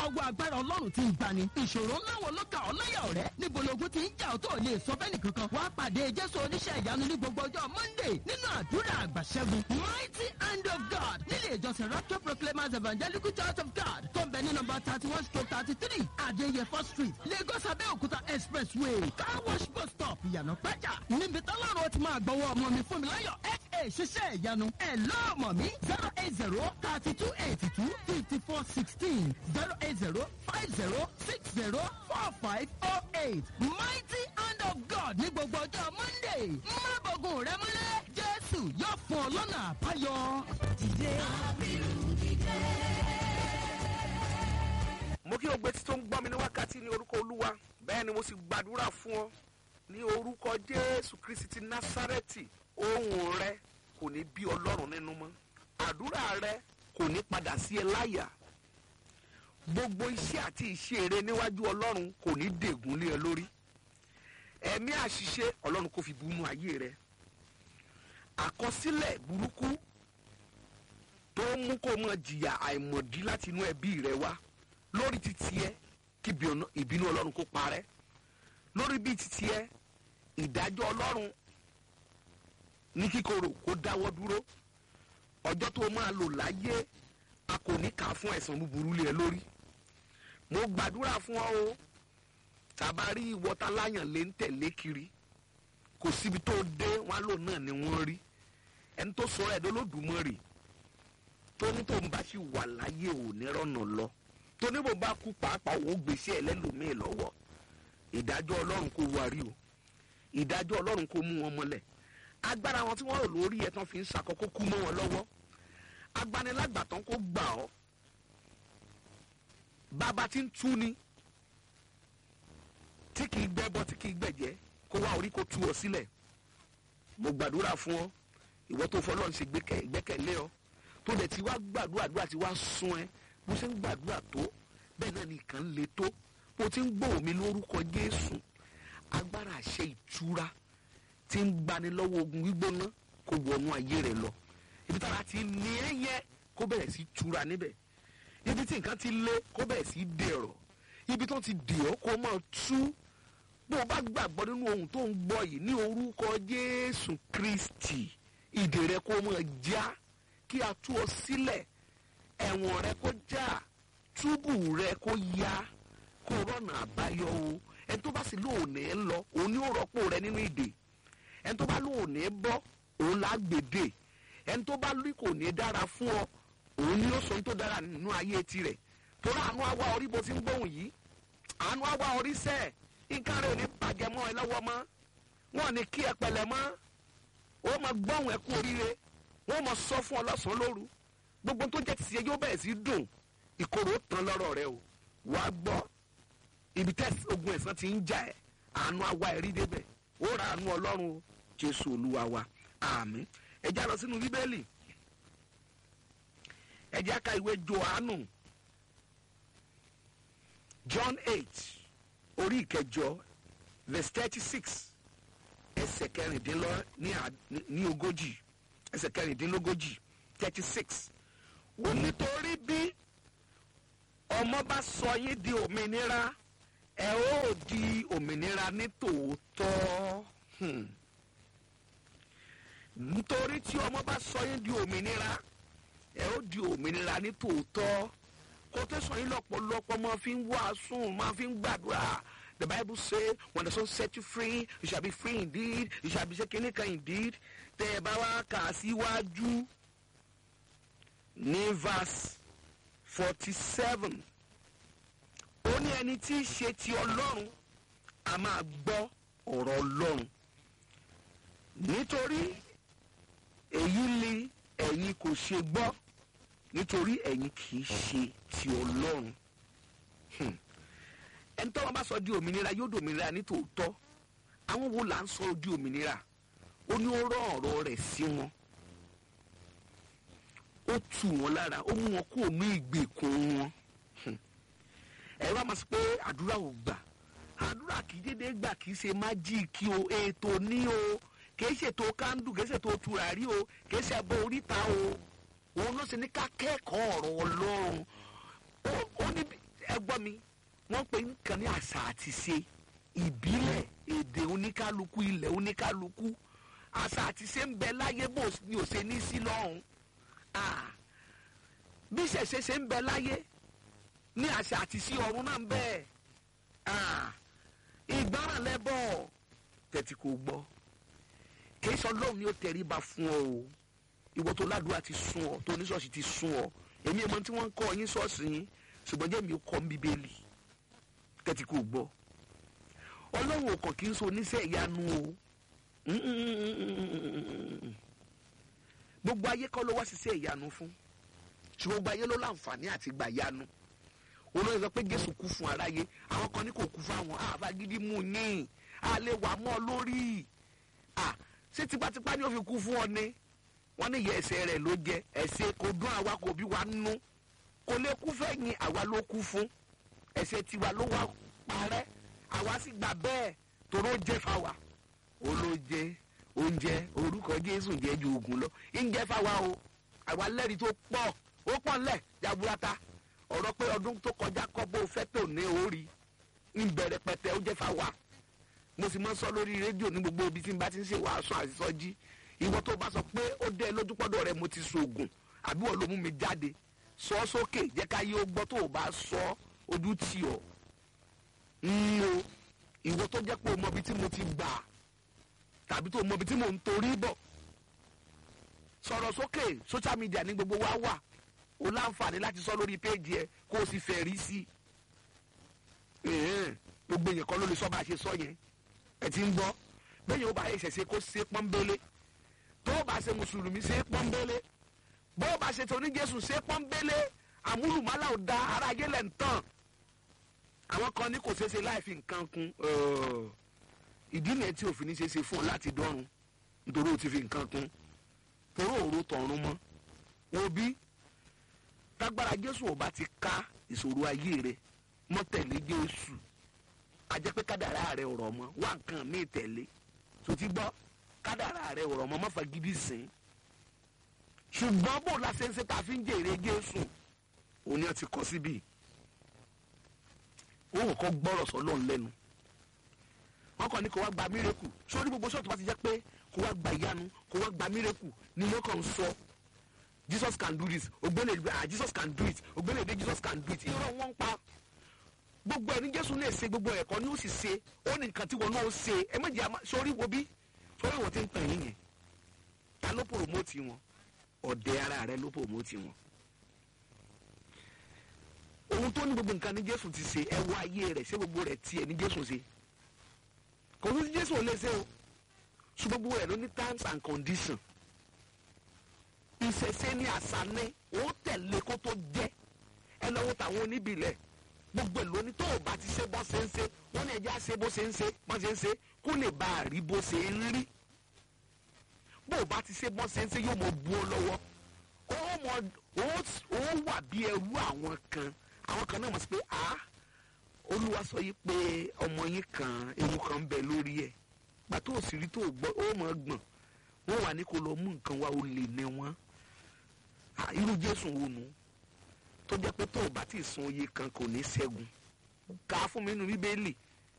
ọwọ́ agbára ọlọ́run ti ń gbani ìṣòro ńlá wo ló kà ọ́ láyà ọ̀rẹ́ níbo logun ti ń jà ọ́ tó lè sọ fẹ́ nìkankan wàá pàdé jésù oníṣẹ́ ìyanu ní gbogbo ọjọ́ monday nínú àdúrà àgbàṣẹ́gun mighty hand of god nílé ìjọsìn rapture proclaimers evangelical church of god tó ń bẹ ní nọmba thirty one stroke thirty three adéyẹfọ́ street lagos abẹ́òkúta expressway car wash bus stop ìyànà pẹ́jà níbi tọ́lọ́run ó ti máa gbọ́wọ́ ọmọ mi fún mi láyọ̀ fa ṣiṣẹ́ ìyanu ẹ̀ lọ́ọ̀mọ̀ mi zero eight zero thirty two eighty two fifty four sixteen zero eight zero five zero six zero four five oh eight mighty hand of god ní gbogbo ọjọ́ monday má bọ̀gùn rẹ mọ́lẹ̀ jésù yóò fún ọ lọ́nà àbáyọ. dìde. mo kí o gbé tí tó ń gbọ́ mi ní wákàtí ní orúkọ olúwa bẹ́ẹ̀ ni mo sì gbàdúrà fún ọ ní orúkọ jésù kristi ti násárẹ́tì ohun rẹ kò ní bí ọlọ́run nínú mọ́ àdúrà rẹ kò ní padà sí ẹ láyà gbogbo iṣẹ́ àti iṣẹ́ eré níwájú ọlọ́run kò ní dègún lé ẹ lórí ẹ̀mí àṣìṣe ọlọ́run kò fi bunú ayé rẹ àkọsílẹ̀ burúkú tó ń mú kó mọ jìyà àìmọ̀dí láti inú ẹbí rẹ wá lórí títí ẹ kí ìbínú- ìbínú ọlọ́run kó parẹ́ lórí bí títí ẹ ìdájọ́ ọlọ́run ní kíkorò kó dáwọ́ dúró ọjọ́ tó máa lò láyé a kò ní kà á fún ẹ̀sán búburú lé ẹ lórí mo gbàdúrà fún ọ o tàbárí ìwọta láyàn lé ń tẹ̀lé kiri kò síbi tó dé wọn lò náà ni wọ́n rí ẹni tó sọ ẹ̀ lólódùmarè tó ní tó ń bá sì wà láyé ò ní rọ́nà lọ tó ní bó bá kú pàápàá òun gbèsè ẹlẹ́lòmíì lọ́wọ́ ìdájọ́ ọlọ́run kò wárí o ìdájọ́ ọlọ́run kò mú wọn mọ́lẹ̀ agbára wọn tí wọ́n rò lórí ẹ̀ tán fi ń ṣàkókò kú mọ́ wọn lọ́wọ́ agbanilágbàtàn kò gbà ọ́ bàbá tí ń tú ni tí kì í gbẹ́bọ tí kì í gbẹ̀jẹ́ kó wá orí kó tú ọ sílẹ̀ mo gbàdúrà fún ọ ìwọ tó fọlọ́run ṣe gbẹ́kẹ̀- ìgbẹ́kẹ̀lé ọ tó dẹ̀ ti wá gbàdúrà àdúrà ti wá sún ẹ bó ṣe ń gbàdúrà tó bẹ́ẹ̀ náà nìkan le tó bó ti ń gbòò mi lórúkọ jésù agbára àṣẹ ìtura ti ń gbani lọ́wọ́ ogun gbígbóná kó wọnú ayé rẹ lọ ibi tára ti ní ẹ yẹ kó bẹ̀rẹ̀ sí tura níbẹ̀ ibi tí nǹkan ti lé kó bẹ̀rẹ̀ sí dẹ̀rọ̀ ibi tó ti dì ọ́ kó máa tú bó o bá gbàgbọ́ nínú ohun tó ń gbọ́ yìí ní orúkọ jésù kristi ìdè rẹ kó máa já kí a tú ọ sílẹ̀ ẹ̀wọ̀n rẹ kó já túbù rẹ kó yá kó rọ̀nà àbáyọ o ẹni tó bá sì lóòní ń lọ òun ni ó rọ́pò rẹ nínú ìdè ẹni tó bá lóòní bọ́ òun là á gbèdè ẹni tó bá lórí kò ní dára fún ọ òun ni ó sọ ohun tó dára nínú ayé tirẹ̀ torí àánú àwa orí bó ti ń gbóhùn yìí àánú àwa orí sẹ́ẹ̀ nǹkan rẹ̀ ò ní bàjẹ́ mọ́ ẹ lọ́wọ́ mọ́ wọn ò ní kí ẹ pẹ̀lẹ́ mọ́ ó máa gbóhùn ẹ kú oríire wọn máa sọ fún ọ lọ́sàn-án lóru gbogbo tó jẹ́ tìṣe yóò bẹ̀rẹ̀ sí dùn ìkorò ó tán lọ́rọ̀ rẹ o wàá gbọ́ ibi tẹ́sí ogun ẹ̀sán ti ń jà ẹ́ àánú àwa ẹ̀rí débẹ̀ ó ra àánú ọlọ́run o jésù olúwa wa àmín ẹ já lọ sínú bíbélì ẹ já ka ìwé johannu john eight orí ìkẹjọ verse thirty six ẹsẹ̀ kẹrìndínlọ́ ní à- ní- ní ogójì ẹsẹ̀ kẹrìndínlógójì thirty six ó nítorí bí ọmọ bá sọ yín di òmìnira ẹ ó di òmìnira ní tòótọ́ Hmm. nítorí tí ọmọ bá sọ yín di òmìnira ẹ ó di òmìnira ní tòótọ́ kó tó sọ yín lọ́pọ̀lọpọ̀ máa fi ń wàásù máa fi ń gbàdúrà the bible say when the son set you free you shall be free indeed you shall be shaking kan indeed tẹ ẹ bá wá kà á síwájú ní verse forty seven ó ní ẹni tí í ṣe ti ọlọ́run a máa gbọ́ ọ̀rọ̀ ọlọ́run nítorí èyí ni ẹ̀yin kò ṣe gbọ́ nítorí ẹ̀yin kì í ṣe ti ọlọ́run Hmm. ẹni tó wọn bá sọ di òmìnira yóò di òmìnira ní tòótọ́ àwọn wo là ń sọ di òmìnira ó ní ó rán ọ̀rọ̀ rẹ̀ sí wọn ó tù wọn lára ó mú wọn kúrò ní ìgbèkùn wọn Hmm. ẹ wá máa sọ pé àdúrà ò gbà àdúrà kì í dédé gbà kì í ṣe májíìkì o ètò ní o kì í ṣètò kándù kì í ṣètò tùràrí o kì í ṣe ẹbọ oríta o òun ló ṣe ní ká kẹ́kọ̀ọ́ ọ̀rọ̀ ọlọ́run ó ó ní bí- ẹ mi wọ́n pe nǹkan ní àṣà àti ṣe ìbílẹ̀ èdè oníkálukú ilẹ̀ oníkálukú àṣà àti ṣe ń bẹ láyé bó ni ò ṣe ní sí lọ́hùn Ah, bí ṣẹ̀ṣẹ̀ ṣe ń bẹ láyé ní àṣà àti sí ọ̀run náà ń bẹ Ah, ìgbọràn lẹ́bọ̀ tẹ̀tí kò gbọ́ kìí sọ lóhùn ni ó tẹríba fún ọ o ìwọ tó ládùúgbò ti sún ọ tó oníṣọ́ọ̀ṣì ti sún ọ èmi ẹ̀ mọ tí wọ́n ń kọ́ yín ṣọ́ọ̀ṣì yín ṣùgbọ́n jẹ́ mi ò kọ́ ń bíbélì tẹ̀tí kò gbọ́ ọlọ́run ò kàn kí n so oníṣẹ́ ìyanu o gbogbo ayé kọ́ ló wá ṣiṣẹ́ ìyanu fún ṣùgbọ́n gbogbo ayé ló láǹfààní àti gbà yanu olóyè sọ pé jésù kú fún aráyé àwọn kan ní kò kú fún àwọn àfagídí mú yín a lè wà mọ́ ọ lórí à ṣé tipátipá ni ó fi kú fún ọ ni wọ́n ní ìyẹ́ ẹsẹ̀ rẹ̀ ló jẹ ẹ̀ṣẹ̀ kò dún àwa kò bí wa nú kò lè kú fẹ́yìn àwa ló kú fún ẹ̀ṣẹ̀ tiwa ló wá parẹ́ àwa sì gbà bẹ́ẹ̀ toró jẹ́ fáwa olóúnjẹ oúnjẹ orúkọ jésù jẹ́ ju oògùn lọ ń jẹ́ fáwa o àwa lẹ́rìí tó pọ̀ ó pọ̀ ńlẹ̀ jaburata ọ̀rọ̀ pé ọdún tó kọjá kọ́ bó fẹ́ tó ní orí ń bẹ̀rẹ̀ pẹ̀tẹ́ ó jẹ́ fáwa mo sì máa ń sọ lórí rédíò ní gbogbo ibi tí n bá ti ń ṣe wàásù àṣìṣọ́jí ìwọ tó bá sọ pé ó dé lójúpọ́dọ̀ rẹ mo ti sògùn àbí wọ́n ló mú mi jáde sọ ọ́ sókè jẹ́ ká yé ó gbọ́ tó o bá sọ ojú tì ọ́ ń lo ìwọ tó jẹ́ pé o mọ ibi tí mo ti gbà tàbí tó o mọ ibi tí mo ń torí bọ̀ sọ̀rọ̀ sókè social media ní gbogbo wa wà o láǹfààní láti sọ lórí péjì ẹ kó o sì fẹ́ rí sí i gbogbo èèyàn kan ló lè sọ bá a ṣe sọ yẹn ẹ ti ń gbọ́ bẹ́ẹ̀ yóò bá yẹ ṣẹ̀ṣẹ̀ kó ṣe pọ́nbélé tó o bá ṣe mùsùlùmí ṣe pọ́nbélé bó o bá ṣe tó ní jésù ṣe pọ́nbélé àmúlùmálà ò da ara ayé lẹ̀ ń tàn àwọn kan ní kò ṣeé ṣe láì fi nǹkan kún ìdí nìyẹn tí òfin ní ṣe ṣe fún ọ láti dọ́run nítorí o ti fi nǹkan kún torí òru tọ̀run mọ́ òbí tágbára jésù ò bá ti ká ìṣòro ayé rẹ mọ́ tẹ̀lé jésù a jẹ́ pé kádàrá rẹ ọ̀rọ̀ mọ́ wá nǹkan míì tẹ̀lé tó ti gbọ́ kádàrá rẹ ọ̀rọ̀ mọ́ má fagídí sìn ṣùgbọ́n bó la ṣe ń ṣe tá a fi ń jèrè jésù òun ni a ti kọ́ síbí ó kọ́ gbọ́rọ̀ sọ́lọ́ lẹ́nu wọ́n kàn ní kó wá gba mírèkù sórí gbogbo sọ́ọ̀tù bá ti jẹ́ pé kó wá gba ìyanu kó wá gba mírèkù ni wọ́n kàn ń sọ jesus can do this ògbélé ah jesus can do it ògbélé dé jesus can do it irọ́ wọn ń pa gbogbo ẹni jésù lè ṣe gbogbo ẹ̀kọ́ ni ó sì ṣe ó ní nǹkan tí wọn náà ṣe ẹ méjì àmà sórí wo bí sórí wọn ti ń pè yín yẹn ta ló pòròmótì wọn ọ̀dẹ ara rẹ ló pòròmótì wọn ohun tó ní gbogbo nǹkan ní jésù ti ṣe ẹ wá ayé rẹ ṣé gbogbo rẹ tiẹ̀ ní jésù ṣe kò sí jésù ò lè ṣe o ṣùgbọ́n gbogbo rẹ ló ní terms and conditions ìṣẹ̀ṣe ní àṣà ní ó tẹ̀lé kó tó jẹ́ ẹ lọ́wọ́ tàwọn oníbìlẹ̀ gbogbo èlò ní tó o bá ti ṣe bó ṣe ń ṣe wọ́n ní ẹjẹ́ á ṣe bó ṣe ń ṣe bó ṣe ń ṣe kó lè bá a rí bó ṣe ń rí bó o bá ti ṣe bó ṣe ń ṣe yóò mọ bu ọ lọ́wọ́ ó mọ ó wà bí ẹrú àwọn kan àwọn kan náà mọ̀ sí pé a olúwa sọ yìí pé ọmọ yín kan ewu kan ń bẹ lórí ẹ̀ gbàtó òsìrí tó gbọ́ ó mọ̀ gbọ̀n wọ́n wà ní kó lọ mú nǹkan wá ó lè ní wọn irú jésù wo nù tó jẹ́ pé tó o bá ti sun oyè kan kò ní ṣẹ́gun ká fún mi nínú bíbélì